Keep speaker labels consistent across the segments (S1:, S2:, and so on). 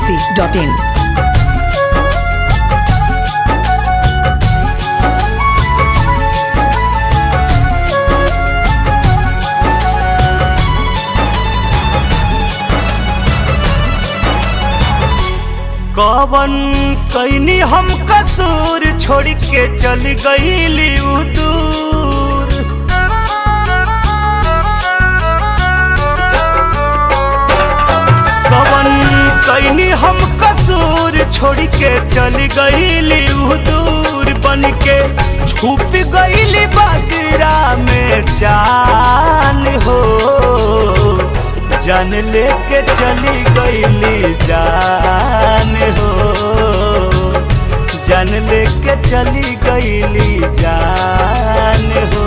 S1: masti.in.
S2: कवन कैनी हम कसूर छोड़ के चल गईली उ दूर कवन कैनी हम कसूर छोड़ के चल गईली उ दूर बन के छुप गईली बगरा में जान हो जान लेके चली गईली जान हो जान लेके चली गईली जान हो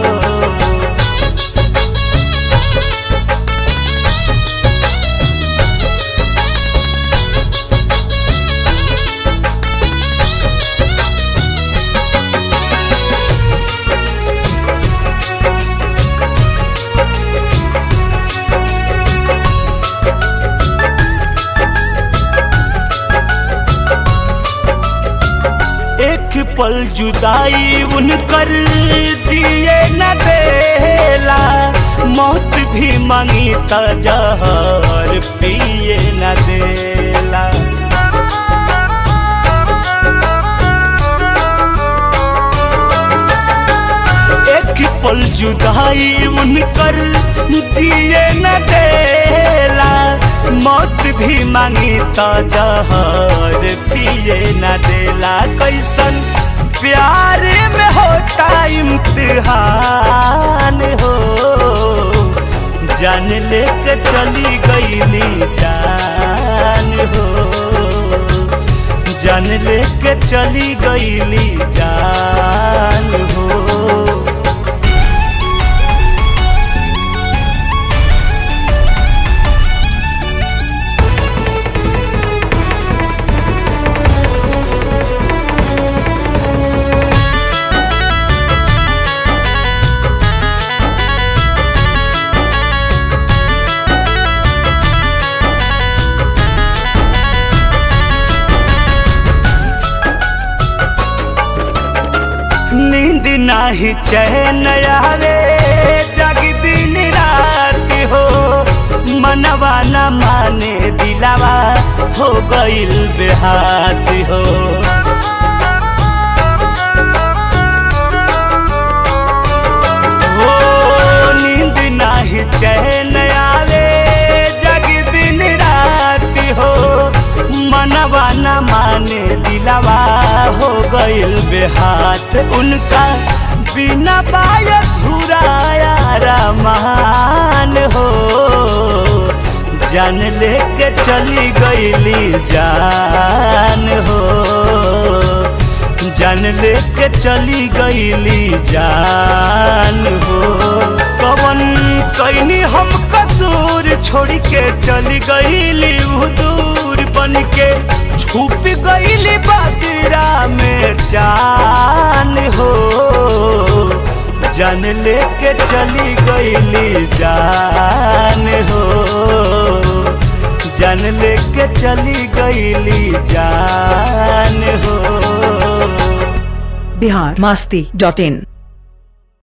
S2: एक पल जुदाई उनकर दिए न देला मौत भी मांगी त जहर पिए न देला एक पल जुदाई उनकर दिए न देला मौत भी मांगी त जहर पिए न देला कैसन प्यार में होता इम्तिहान हो जान लेके चली गईली जान हो जान लेके चली गईली जान हो नींद नाही चैन आवे जग दिन रात हो मनवा न माने दिलावा हो गइल बेहात हो हो नींद नाही चैन आवे जग दिन रात हो मनवा न माने दिलावा हो गइल बेहात उनका बिना बाय धुराया रमान हो जान लेके चली गईली जान हो जान लेके चली गईली जान हो कवन कैनी हम कसूर छोड़ के चली गईली उ दूर बन के छुप गईली बगरा में जान हो जान लेके चली गईली जान हो जान लेके चली गईली जान हो
S1: Bihar masti.in.